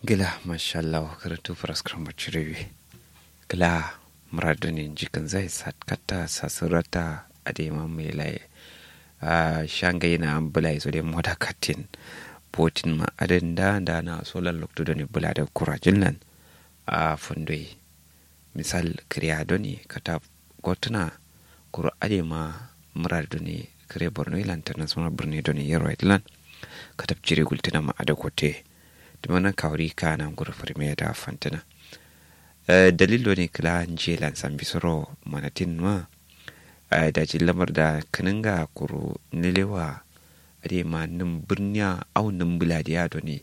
gila mashallah karatu faraskar macirewe gila muradunin jikin zai satkata sasurata a daiman mai laye a shangai na bula iso da moda katin botin ma adin da da na solar lokto da ne bula da kurajin nan a fundoi misal kiriya doni kata gotuna kuro ade ma muraduni kire borno ilan international birni doni yaro itlan katab cire gultina ma ada kote dimana kawri kana nguru firme da fantina dalil ne kila jelan san bisoro manatin ma da ji lamar da kaninga kuro nilewa ade ma nin birniya au nin buladiya doni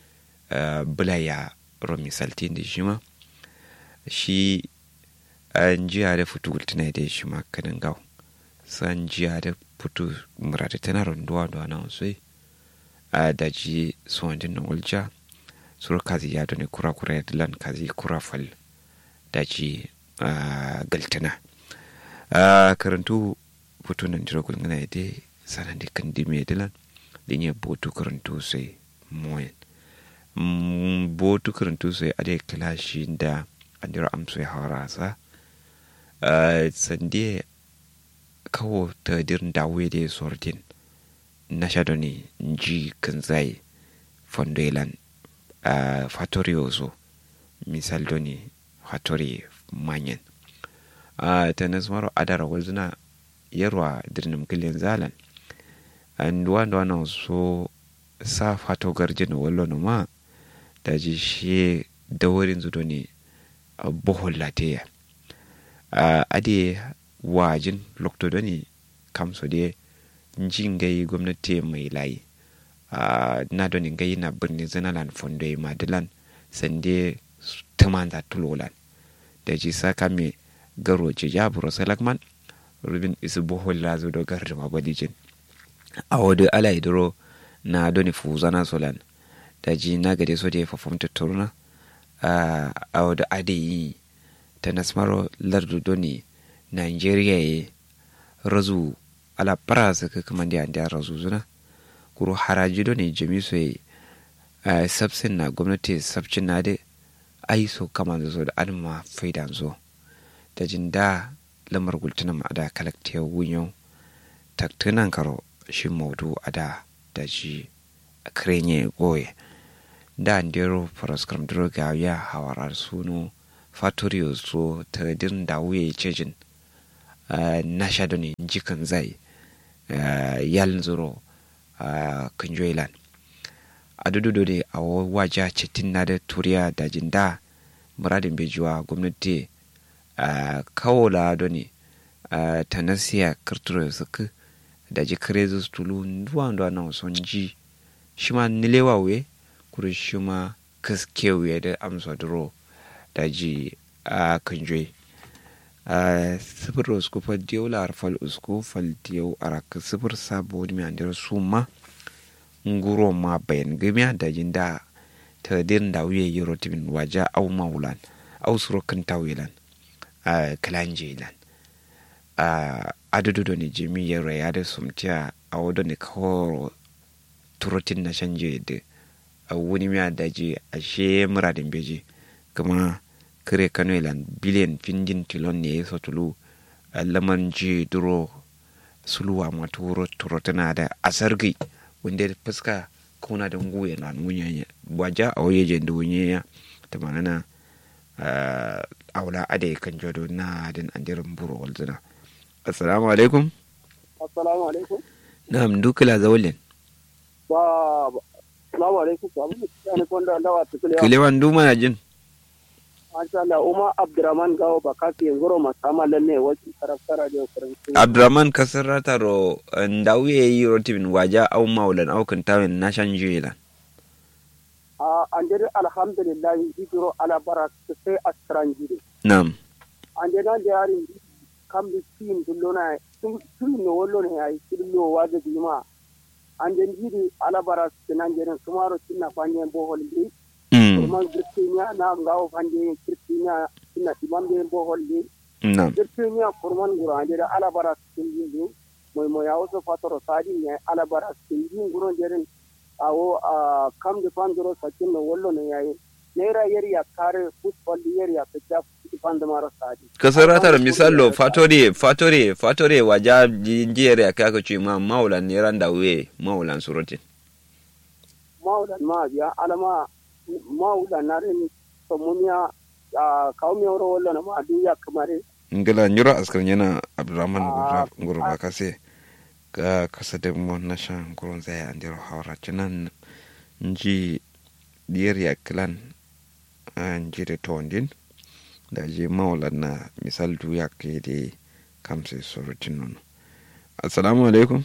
bulaya ro misaltin da shi ma shi an jiya da fitu gultina da shi ma kaninga san jiya da fitu murata tana runduwa da wani sosai a daji suwandin na ulja suru kazi ya doni kura kura ya dilan kazi kura fal daji galtana karantu putu nan jiro kulngana ya de sanan de kan dime dilan linye botu karantu sai moyen botu karantu sai ade klashi da andiro amso ya harasa sande kawo ta dirin dawe da sortin na shadoni nji kanzai fondoilan uh, fatori ozo misal doni fatori manyan uh, ta nasmaro adara wazuna yarwa dirnim kilin zalan and wanda wana so sa fato garjin wallo no ma da ji shi dawarin zu doni uh, bohol lateya uh, ade wajin lokto doni kamso de jin gai gwamnati mai layi na doni gai na birni zanalan fondo madilan sande tuman za tulolan da ji saka me garo ce ya buro salakman rubin isu bohol la zo dogar da mabalijin a wadu ala idoro na doni fuzana solan da ji na gade so da ya fafamta turna a wadu ade yi ta nasmaro lardu doni nigeria ya razu ala parasa ka kama da da razuzuna kuro haraji do ne jami so yi sabsin na gwamnati sabcin na da ai so kama da so da an ma faida zo da jin da lamar gultuna ma da kalaktiya wunyo taktunan karo shi maudu a da da shi krenye goye da ndero faraskram droga ya hawarar suno fatoriyo so ta din da wuye cejin na sha da ne jikan zai yalin zuro kan joilan a dudu da a waja cikin na da turiya da jinda muradin bejuwa gwamnati kawo la da ne ta nasiya kirturo suka da ji krezus tulu nduwa nduwa na son ji shi ma nilewa we kuri shi ma kaskewe da amsa duro da ji kan joyi sifir usku fal diyau la arfal usku fal diyau arak sifir sabo wani mai andira su ma nguro ma bayan gamiya da jin da ta din da wuye yi rotimin waja au maulan au suro kan tawilan kalan jilan adadu da ne jimi ya raya da sumtiya a wadda ne kawo turotin na shanje da wani mai daji a she muradin beji kuma kire kano ilan biliyan findin tilon ne ya tulu laman ji duro suluwa ma turo turo tana da asargi wanda fuska kuna da nguye na nunya waja a waye jen dunye ya ta manana aula ade kan jodo na din andirin buro walzina assalamu alaikum assalamu alaikum na'am dukula zawalin ba assalamu alaikum ba mun ne konda dawa tukule kilewan duma na jin Masha Allah, Umar Abdurrahman Gawo ba kasi ngoro masama lalle waki karaftara da kuranci. Abdurrahman kasar rataro ndawu ya yi rotibin waja au maulan au kantawin na shan jela. A an jere alhamdulillah hijiro ala bara sai a tranjire. Nam. An jere da yarin kam da tin dullona tun no wollo ne ai tillo waje bima. An jere hidi ala bara nan jere sumaro tinna fanye bohol bi. kurman kirtinya na ngawo fande kirtinya ina imambe bo holli Nam. kirtinya kurman guranje da alabara sinjin moy moy awso fatoro sadi ne alabara sinjin guron jerin awo a kam de pandoro sakin no wollo ne yayi naira yari ya kare football yari ya fita ifan da maro sadi kasaratar misallo fatore fatore fatore waja jiyar ya kaka ce ma maulan ne ran da we maulan surutin maulan ma biya alama maulan na rin somunya a kawo mi wuro wallo na ma duniya kamare ngila nyuro askar yana abdurrahman Ah, gurba kase ka kasa da mo na shan kurun zai an diro hawra cinan nji diyar ya kilan an ji da tondin da je maulan na misal du ya ke da kamse surutin nono assalamu alaikum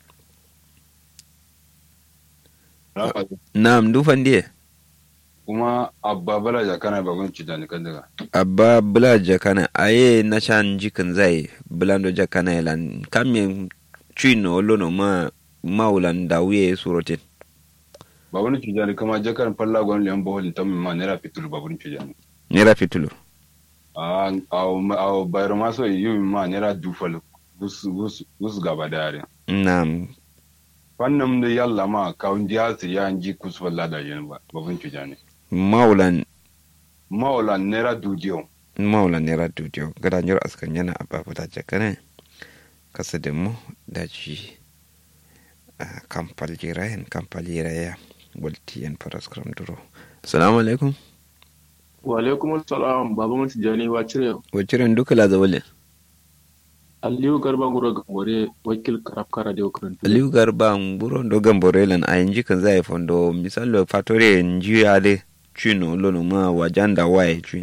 na'am dufan diye kuma abba bala jakana bagon cidani kan daga abba bula jakana aye na shan jikin zai bulando jakana yalan kamin chino lono ma maulan da wuye surotin babun cidani kama jakan falla gon liyan bohol tam ma nera fitul babun cidani nera fitulu a a bayro ma so yi ma nera dufal bus bus bus gaba dare na'am fannin da yalla ma kawun jihasi ya ji kusur lada yin ba babun cidani maulan maulan nera dudiyo maulan nera dudiyo gada nyar askan yana abba bula jakana kasa da mu da ji kampal jirayen kampal jiraya waltiyan paraskram duro assalamu alaikum wa alaikum salam baba mutu jani wa cire waciren duka la zawalin aliyu garba gura gambore wakil karaf kara da ukurin aliyu garba buro ndo gamborelan a yanji kan zai fondo misalo fatore nji ale chino lono ma wajanda waye chin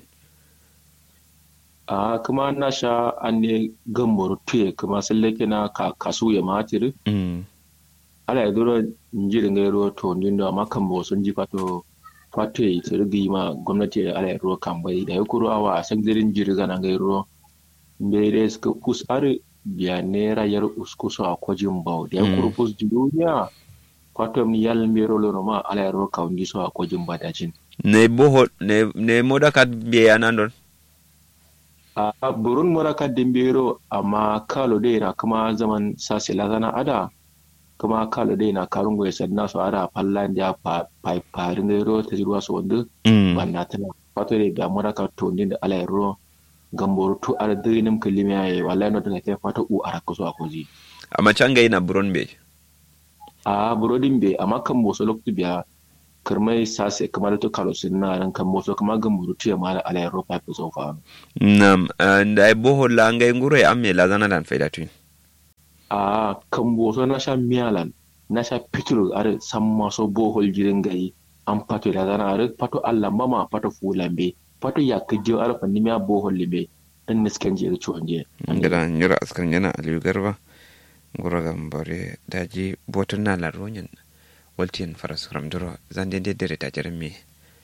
a kuma na sha an ne gamboro tuye kuma sun lake na ka kasu ya matiri mm. ala ya dora nji da ngairo to ndindo amma kan bo sun ji fato fato ya ta rigi ma gwamnati ala ya ruwa kan bai da ya kuro awa a san zirin jirga na ngairo mbere suka kus are biya nera yar uskuso a kwajin bau da ya kuro Mm. kus duniya fato mi yal mbero lono ma ala ya ruwa kan so a kwajin badajin ne boho ne ne moda kat biya nan don a burun muraka dimbero amma kalo dai na kuma zaman sasi lazana ada kuma kalo dai na karun goyi sadna su ada fallan da pa farin gairo ta jirwa su wanda mm. banna tana fato dai ga muraka tonin da ala yaro gamboro to ar dinim kalimi yayi wallahi no daga kai fato u araka su akoji amma can ga yana buron be a burodin be amma kan boso loktu biya kirmai sasi kamar to kalo sinna ran kan boso kuma gamboro to ya mala ala yaro pa so fa nam da ai boho la ngai nguro ya amme la zana dan faida tun a kan boso na sha miyalan na sha fitur are san maso bohol jirin gayi an pato da zana are pato Allah mama pato fulambe pato ya kaje are fanni miya bohol libe dan niskan je ciwon je ngada nyura askan yana aliyu garba nguro gambore daji botun na la ronyen waltiyan faras ramduro zan dende dere ta jeremy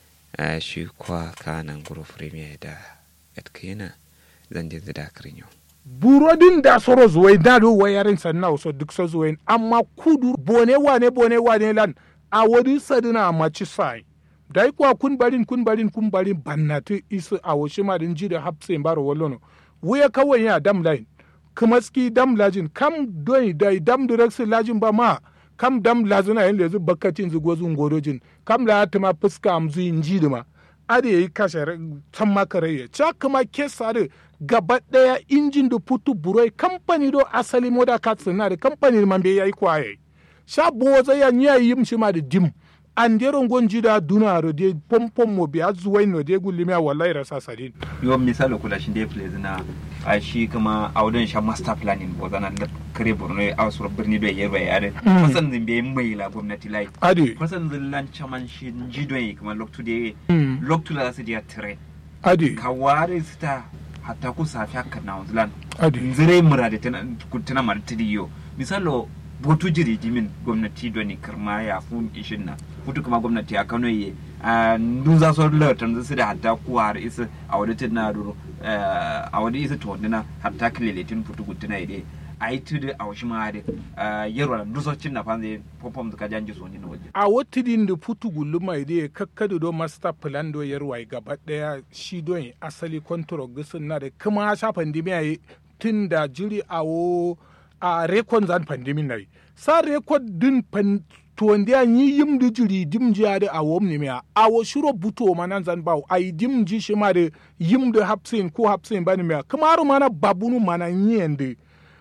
a shi kwa kana nguro premier da etkina zan dende da krinyo burodin da soro zuwai na do wayarin sanna so duk so zuwai amma kudu bone wane bone wane lan a wadi sadina maci sai dai kwa kun barin kun barin kun barin bannatu isu a washi ma din jide hapse baro wallono wuya kawai ya dam line kuma ski dam lajin kam doi dai dam direct lajin ba ma kam dam lazuna yin lezu bakatin zugo zun godojin kam la tuma fuska amzu yin jidima ade yi kashe can makarayya ca kuma kesa da gaba daya injin da putu buroi kamfani do asali moda katsin na da kamfani man bai yayi kwaye sha boza ya nya yim shi ma da dim an deron gonji da duna ro de pompom mo biya zuwai no de gulimi wallahi rasa sadin yo misali kula shi dai place na a shi kuma a wajen sha master planning ko zana da kare borno a wasu birni da yarba ya da kusan zin bai mai la gwamnati lai ade kusan zin lan chaman shi ji don kuma loktu de Mm. loktu la su dia tire ade ka ware su ta hatta ku safi haka na wanzulan ade zire mura da tana mara tiriyo misalo botu jiri jimin gwamnati doni kirma ya fu ishin na futu kuma gwamnati a kano ye a nduza so latan su da hatta kuwa har isa a wadi tin na duro a wadi isa to na hatta kileletin futu gutuna ide a yi tudu a washi ma da yarwa nduzo cin na fanze popom zuka janji so ni na waje a watidin da putu guluma ide kakkadu do master plan do yarwai gaba daya shi don asali control gisin na da kuma sha pandemiya yi tun da jiri a wo a rekon zan pandemi na yi sa rekod din pan to ndi a yi yim di jiri dim ji ade a wom ni mea a wo shiro buto manan zan bawo ai dim ji shi ma de yim de hapsin ko hapsin bani mea kamaru mana babunu mana nyende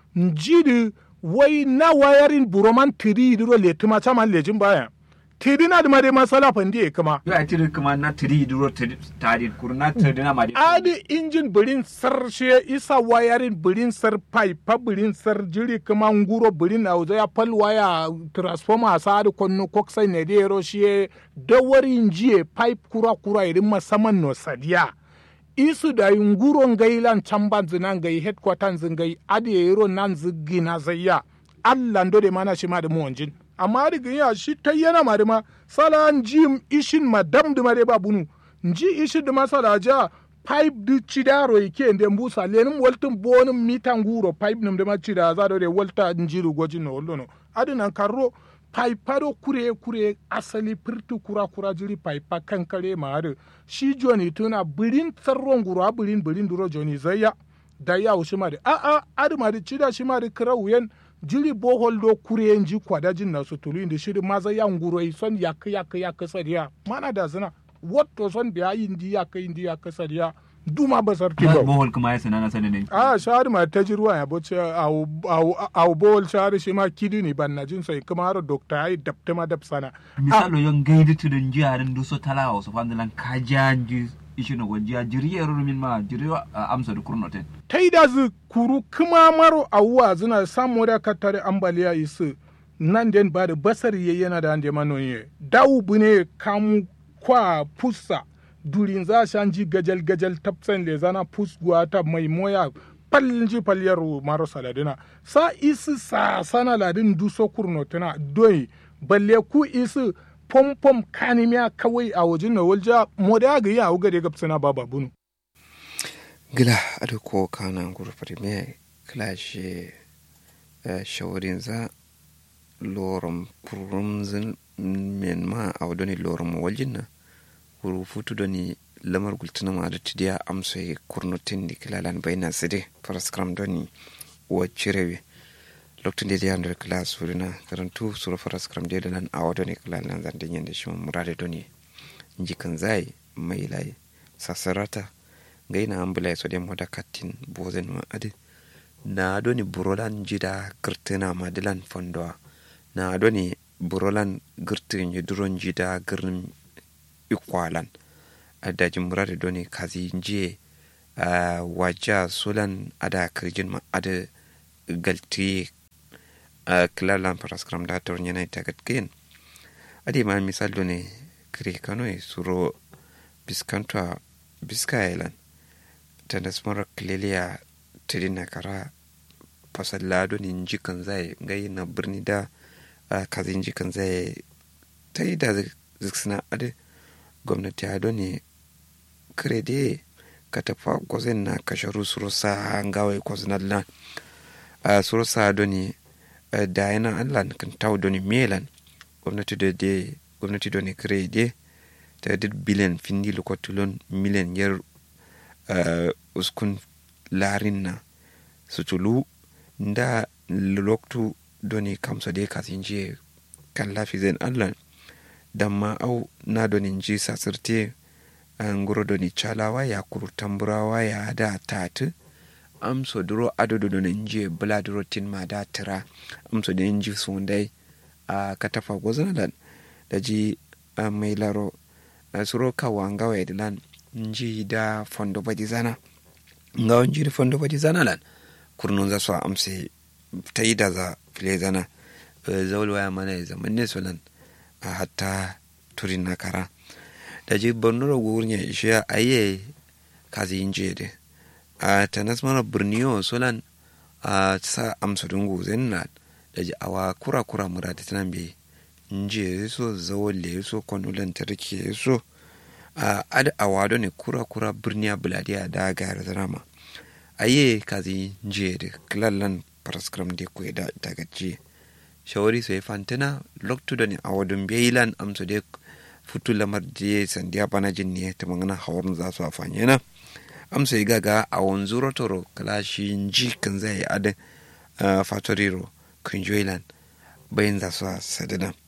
njidi wai na wayarin buroman tiri diro le tuma chama lejin baya tiri na da made masala fandi kama yo a tiri kuma na tiri duro tari kur na tiri na mari adi injin birin sar she isa wayarin birin sar pipe birin sar jiri kuma nguro birin na ya fal waya transformer sa adi konno koksai ne de ro she da warin jiye pipe kura kura irin masaman no sadiya isu da nguro ngai lan chamban zinan gai headquarters ngai adi yero nan zigina zayya Allah ndo de mana shi ma da muwanjin amma da ya shi ta yana ma da ma sala jim ishin madam da ma de ba bunu nji ishin da masala ja pipe di chidaro ike nde mbusa lenim waltin bonim mitan guro pipe nim da ma chida za do de walta njiru gojin no lono adina karro pipe do kure kure asali pirtu kura kura jiri pipe kankare ma adu shi joni tuna birin tsarron guro birin birin duro joni zayya da ya wushi ma da a a adu ma da chida shi ma da kira wuyen jiri bohol do kure ji kwada jin na sutulu inda shiri maza ya nguro son yak yak yak sariya mana da zina wato son biya indi yak indi yak sariya duma basar ti ba bohol kuma ya sanana sanin a shari ma ta jirwa ya boce au au au bohol shari shi ma kidi ni ban na jin sai kuma har dokta ai dabta ma dab sana misalo yon gaidi tudun jiyarin duso talawa so fandalan kajanji ishino wajiya jiriyar min ma jiriyo amsa da kurnoten taida zu kuru kuma maro awuwa zina samu da katare ambaliya isu nan den ba da basar ye yana da ande manoye dawu bune kamu kwa pusa durin za shan ji gajal gajal tapsan le zana pus ta mai moya palji palyar maro saladina sa isu sa sana ladin duso kurnotuna doi balle ku isu pom pom kanimiya kawai a wajen na walja moda ga ya uga de gapsana baba bunu gila ado ko kana guru premier clash shawarin za lorum kurumzin men ma a wadoni lorum waljin na guru futu doni lamar gultuna ma da tidiya amsa kurnutin di kilalan bayna side paraskram doni wa cirewe lokacin da ya handar class wurina karantu sura paraskram da lan a wadoni kilalan zan dinyan da shi murade doni jikan zai mai lai sasarata gaina ambulai so dem hoda kattin bozen ma adi na doni burolan jida girtina madilan fondoa na doni burolan girtin duron jida girin ikwalan adaji murade doni kazi njiye uh, waja solan ada kirjin ma ada galti uh, kilalan paraskram da tornyana itagat kin adi ma misal doni kiri kanoi suro biskanta biskayelan tanda smara kilelia tidina kara fasallado ni jikan zai gai na birni da kazin jikan zai ta yi da ziksina adi gwamnati ado ne krede ka tafa gwazin na kasharu surusa hangawai kwazinar na surusa ado ne da yana allah kan tawo doni melan gwamnati da de gwamnati doni krede ta dir biliyan findi lokotulon miliyan yar uh, uskun larin na sutulu nda loktu doni kamsa de kasinje kan lafi zen allah damma au na doni nji sasirte nguro doni chalawa ya kuru tamburawa ya da tatu amso duro adodo doni nje bula duro tin ma da tira amso de nji sundai a katafa gozanalan da ji mai laro suro kawanga wa lan nji da fondo badi zana nga on jiri fondo badi zana lan kurnun za su amse ta yi da za file zana zaul waya mana ya zama ne solan a hatta turin na kara da ji bornoro gurnya ishe aye kazi yin jede a tanas mana birniyo solan a sa amsa dungu zenna da ji awa kura kura mura da tanan bi nje so zawole so kwanu lantarki so a ad awado ne kura kura birniya buladiya da gayar drama aye kazi nje da klallan paraskram de ku da daga je shawari sai fantina loktu da ne awadun beilan amso de futu lamar je sandiya bana jin ne ta magana hawarin za su afanye na amsa yi gaga a wanzu toro kalashi nji kan zai adin fatoriro kunjoilan bayan za su sadana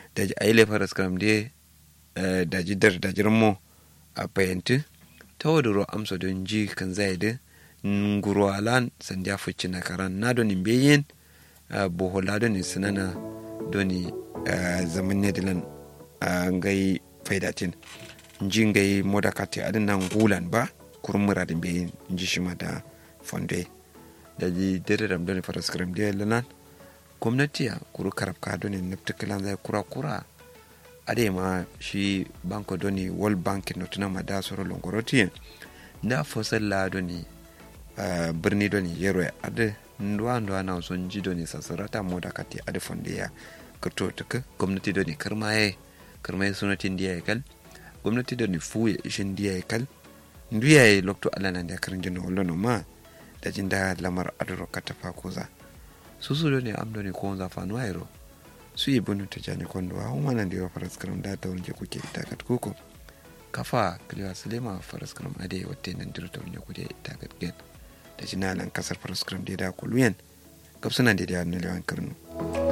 da ji aile faras kam de da ji dar da jirmo a payanti ta waduro amsa don ji kan zai da nguro alan san ja fuci na karan na doni beyin bohola doni sinana doni zaman ne dilan ngai faidatin nji ngai moda kati adin nan gulan ba kurmura din beyin nji shima da fonde da ji dare ram doni faras karam de lanan gwamnati ya kuru karab ka doni nafta kilan zai kura kura ade ma shi banko doni world bank no tuna ma da soro longoroti da fosal la doni uh, birni doni yero ade ndwa ndwa na son ji doni sasarata moda kati ade fonde ya kato tuka gwamnati doni karmaye karmaye sunatin diya kal gwamnati doni fuye ishin diya kal nduya yi lokto alana da karin jino wolono ma da jinda lamar adoro katafa koza susu doni am doni ko za fanuwa yero su yi bunu ta jani kondo wa huma nan da yawa faras karam da ta wunje kuke itakat kuku kafa kiliwa sulema faras karam ade wate nan diro ta wunje kuke itakat gen da jina nan kasar faras karam da ya da kuluyen kapsunan da ya da lewan karnu